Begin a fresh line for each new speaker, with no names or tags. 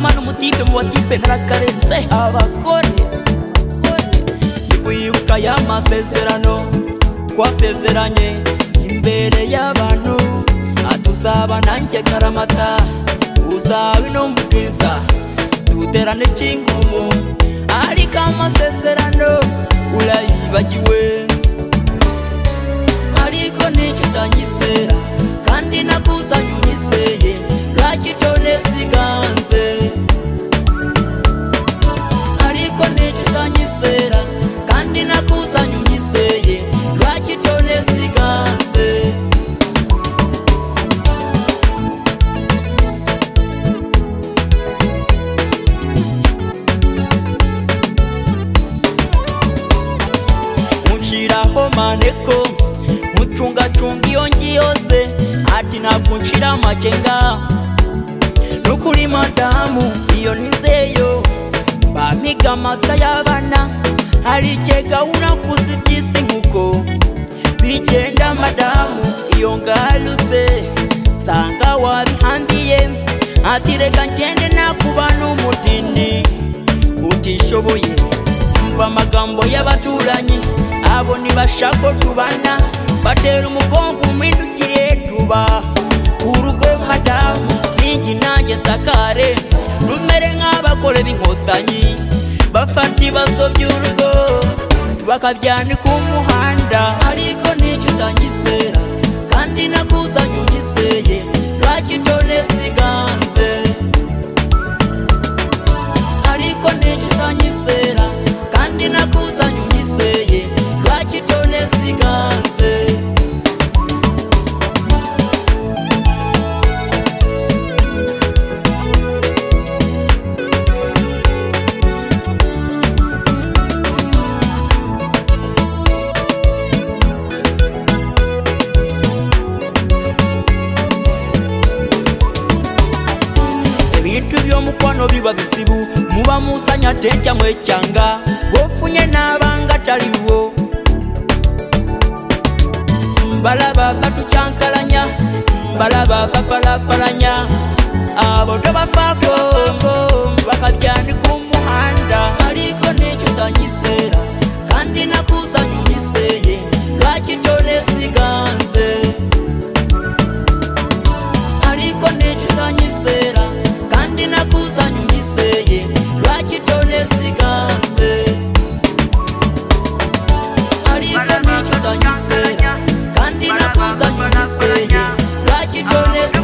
mwana umutipe mu batipe ntarakarenze abagore wibuka ya masezerano twasezeranye imbere y'abantu atuzaba nanjye karamata uzaba intumva ubwiza duterane cy'inkumu ariko amasezerano urayibagiwe ariko nicyo utanyizera kandi nakuzanye unyizeye bwacyo nesiganze ariko nicyo utanyizera kandi nakuzanye unyizeye bwacyo nesiganze unshiraho maneko mucungacunga iyo ngi yose ati ntabwo unshira amakenga nukuri madamu iyo nizeyo bampiga amata y'abana hari ikega unakuze iby'isi nkuko bigenda madamu iyo ngarutse nsanga wabihandiye ati reka ngende nakubana umutindi utishoboye umva amagambo y'abaturanyi abo ntibashaka ko tubana batera umugongo umwidukire tuba ku rugo madamu ningi nanjye nsakare rumere nk'abagore b'inkotanyi bafata ibibazo by'urugo bakabyana ku muhanda ariko nicyo utanyizera kandi nakuzanye unyizeye bwacyo nesiganze ariko nicyo utanyizera kandi nakuzanye unyizeye bwacyo nesiganze ebintu by'omukwano biba bizibu muba musanya tenkyamwe ekyanga bwofunye n'abanga taliwo balaba batukyankalanya balaba bapalapalanya abo tobafaako bakabyani ku muhanda ariko n'ekyo tanyiseera kandi nakuzanyumiseye lwakityo nesiganze ariko n'ekyo tanyiseera kandi nakuzanyumiseye lwakityo nesiganze ariko n'ekyo tanyiseera kandi nakuzanyumiseye lwakityo nesiganze